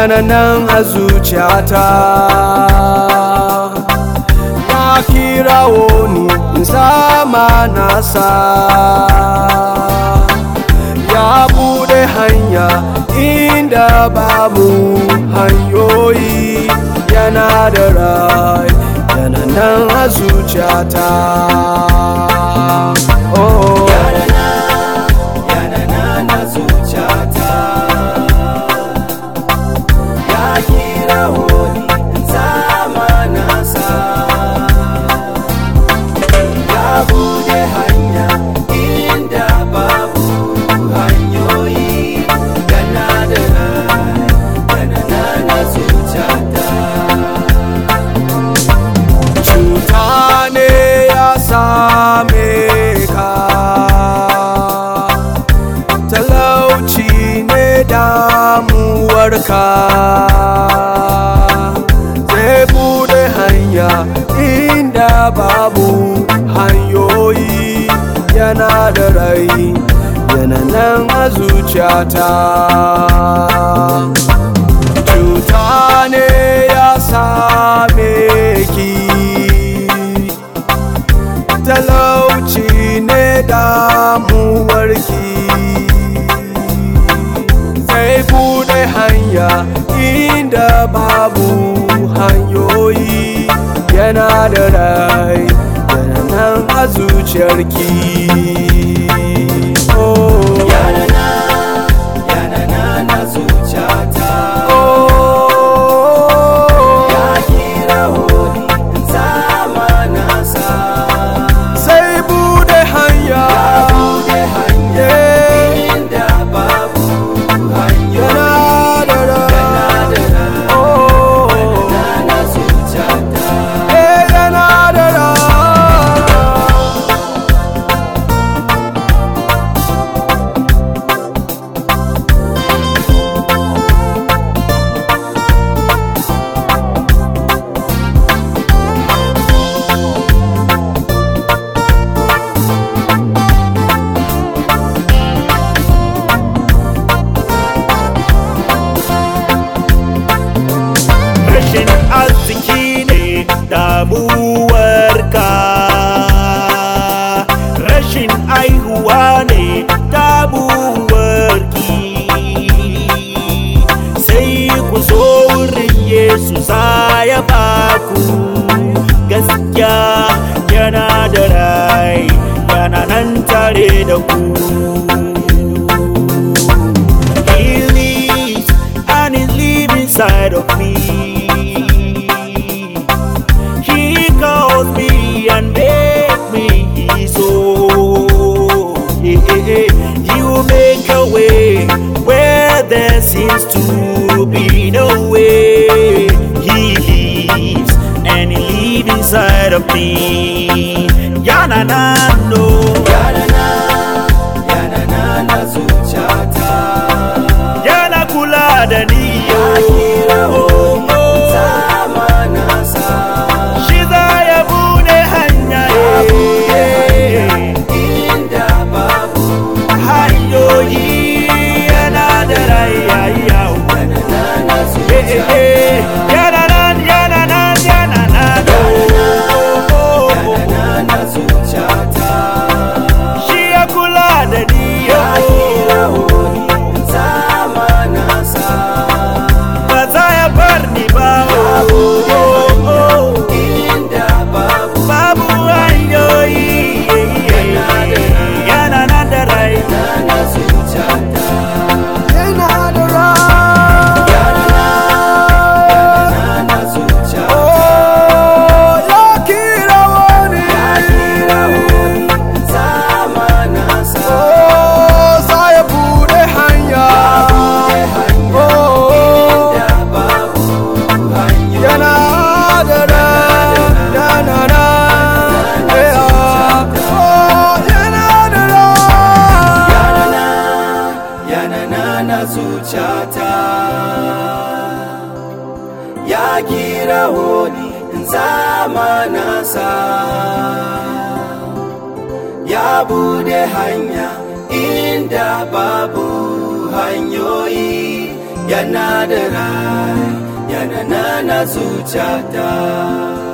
yana nan a zuciyata ya kirawo ni in sama nasa ya bude hanya inda babu hanyoyi yana da rai yana nan a zuciyata oh. yana nan a zuciyata ya kira wani zama nasa ya bude hanya inda babu hanyoyi yana da rai yana nan a zuciyata cuta ne ya same ka talauci ne damuwarka zai bude hanya inda babu hanyoyi yana da rai yana nan a zuciyata cuta ne ya same ki talauci ne damuwarki zai bude hanya inda babu hanyoyi yana da rai yana nan a zuciyarki oh. yana nan yana nan a zuciyata oh. ya kira wani zama nasa sai bude hanya bude hanya Yeah. inda babu hanyoyi yana da rai yana da rai oh. na zuciyata Eh, yana da rai rashin arziki ne damuwarka rashin aihuwa ne damuwarki sai ku zo wurin yesu za ya baku gaskiya yana da rai yana nan tare da ku He lives and is living inside of me. He calls me and makes me his own. Yeah, yeah, yeah. He will make a way where there seems to be no way. He lives and he lives inside of me. Yana na no. yana nan yana nan a zuciyata Yana kula da ni. ya kira wani zama nasa Shi za ya bude hanya inda babu hanyoyi yana da rayayya yana nan a zuciyata yana nan yana nan yana nan yana nan a zuciyata shi ya kula da ni ya kira wani zama nasa ba za ya bar ni ba inda babu babu hanyoyi yana nan da rai na zuciyata yana da rai na zuciyata oh ya kira wani zama nasa oh za ya bude hanya oh inda babu hanyoyi yana da rai yana da eh, ah. oh yana da rai yana na zuciyata ya kira wani zama nasa ya bude hanya inda babu hanyoyi yana da rai yana na na zuciyata